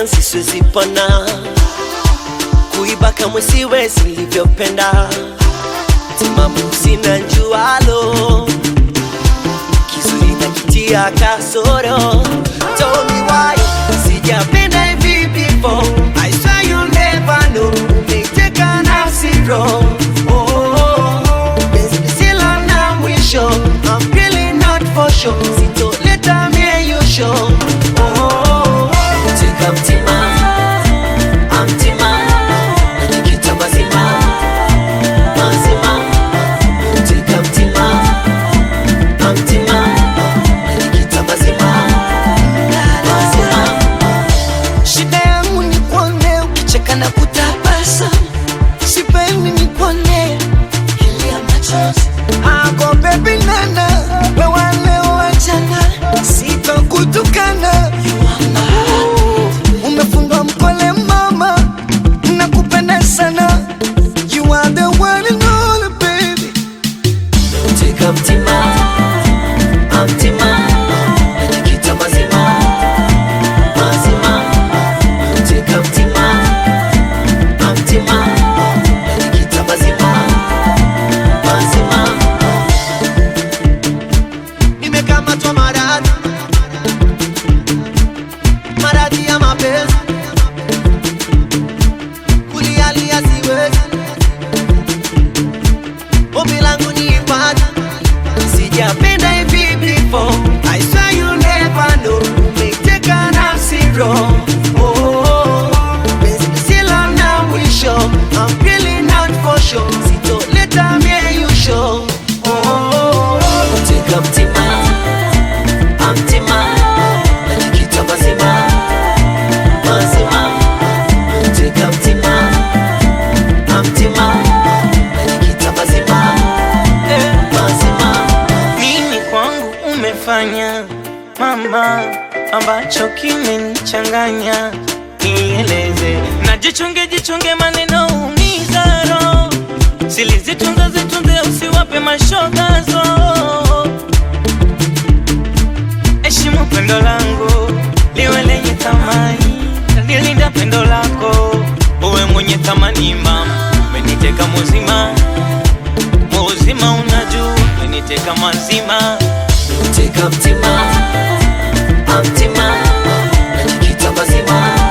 ganzi siwezi pona, kuiba kamwe siwezi nilivyopenda, timamu sina njualo, kizuri nakitia kasoro, tell me why sijapenda hivi before, I swear you'll never know, umeiteka nafsi roho oh, penzi lisilo na mwisho, I'm really not for sure, sitoleta mieyusho oh, tika mtima amtima najikita mazima mazima tika mtima amtima najikita mazima mazima Shida yangu ni kuone ukicheka na kutabasa, sipendi ni kuone kilia machozi. Ako baby nana, wewe leo wachana, sitakutukana. Umefungwa mkole mama, nakupenda sana. You are the one and only baby. tika mtima amtima najikita mazima mazima tika mtima amtima najikita mazima mazima nimekamatwa maradhi maradhi ya mapenzi kulialia siwezi ombi langu ni ipate sijapenda hivi before I swear you'll never know umeiteka nafsi roho oh, penzi lisilo na mwisho I'm really not for sure sitoleta mieyusho oh, tika mtima amtima najikita mazima mazima tika mtima amtima najikita mazima mazima Nini kwangu umefanya mama, ambacho kimenichanganya? Nieleze na jichunge, jichunge, maneno umiza roho, silizitunza zitunze, usiwape mashogazo. Heshimu pendo langu liwe lenye thamani, nilinda pendo lako uwe mwenye thamani. Mama, umeniteka muzima muzima, unajua umeniteka mazima tika mtima amtima najikita mazima